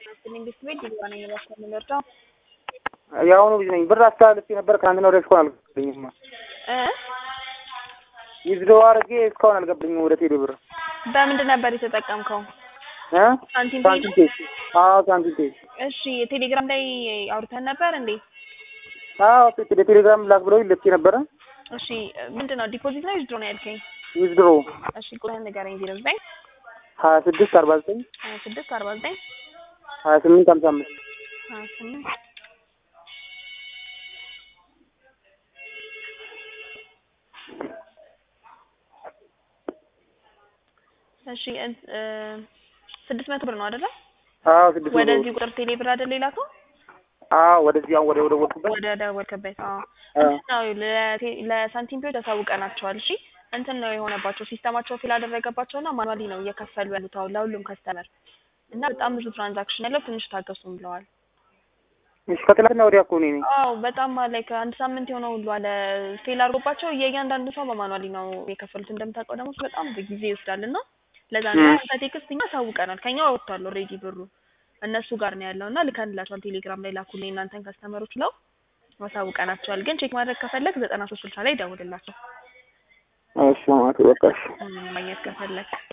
መንግስት ቤት ዲግባ ነኝ ባካ የምንወርደው የአሁኑ ልጅ ነኝ። ብር አስተላልፌ ነበር ትናንትና ወዲያ እስካሁን አልገባልኝም። እ ዊዝድሮ አድርጌ እስካሁን አልገባልኝም ወደ ቴሌ ብር በምንድን ነበር የተጠቀምከው? እ ሳንቲም ሳንቲም ፔይ አዎ ሳንቲም ፔይ እሺ ቴሌግራም ላይ አውርተን ነበር እንዴ? አዎ በቴሌግራም ላክ ብለው ልኬ ነበረ። እሺ ምንድን ነው ዲፖዚት ነው ዊዝድሮ ነው ያልከኝ? ዊዝድሮ እሺ ቁጥርህን ንገረኝ። ዜሮ ዘጠኝ ሀያ ስድስት አርባ ዘጠኝ ሀያ ስድስት አርባ ዘጠኝ ሀያ ስምንት ሀምሳ አምስት ሀያ ስምንት እሺ እ ስድስት መቶ ብር ነው አይደለ? አዎ ስድስት መቶ ወደዚህ ቁጥር ቴሌ ብር አይደል የላከው? አዎ ወደዚህ አሁን ወደ ወደ ወልኩበት ወደ ደወልክበት። አዎ አዎ ነው ለቴ- ለሳንቲም ፔዎች ያሳውቀናቸዋል። እሺ እንትን ነው የሆነባቸው ሲስተማቸው ፊል አደረገባቸውና ማኑዋሊ ነው እየከፈሉ ያሉት አሁን ለሁሉም ከስተመር እና በጣም ብዙ ትራንዛክሽን ያለው ትንሽ ታገሱም ብለዋል። እሺ ከትናንትና ወዲያ እኮ እኔ ነኝ። አዎ በጣም ላይ ከአንድ ሳምንት የሆነው ሁሉ አለ ፌል አድርጎባቸው የእያንዳንዱ ሰው በማኑዋሊ ነው የከፈሉት። እንደምታውቀው ደግሞ በጣም ጊዜ ይወስዳል እና ለዛ ነው ም። ከቴክስት እኛ አሳውቀናል። ከኛ ወጥቷል ኦልሬዲ ብሩ እነሱ ጋር ነው ያለው እና ልከንላቸዋል። ቴሌግራም ላይ ላኩልኝ እናንተን ከስተመሮች ብለው አሳውቀናቸዋል። ግን ቼክ ማድረግ ከፈለግ ዘጠና ሶስት ስልሳ ላይ ደውልላቸው እሺ ማለት በቃ እሺ ማግኘት ከፈለግ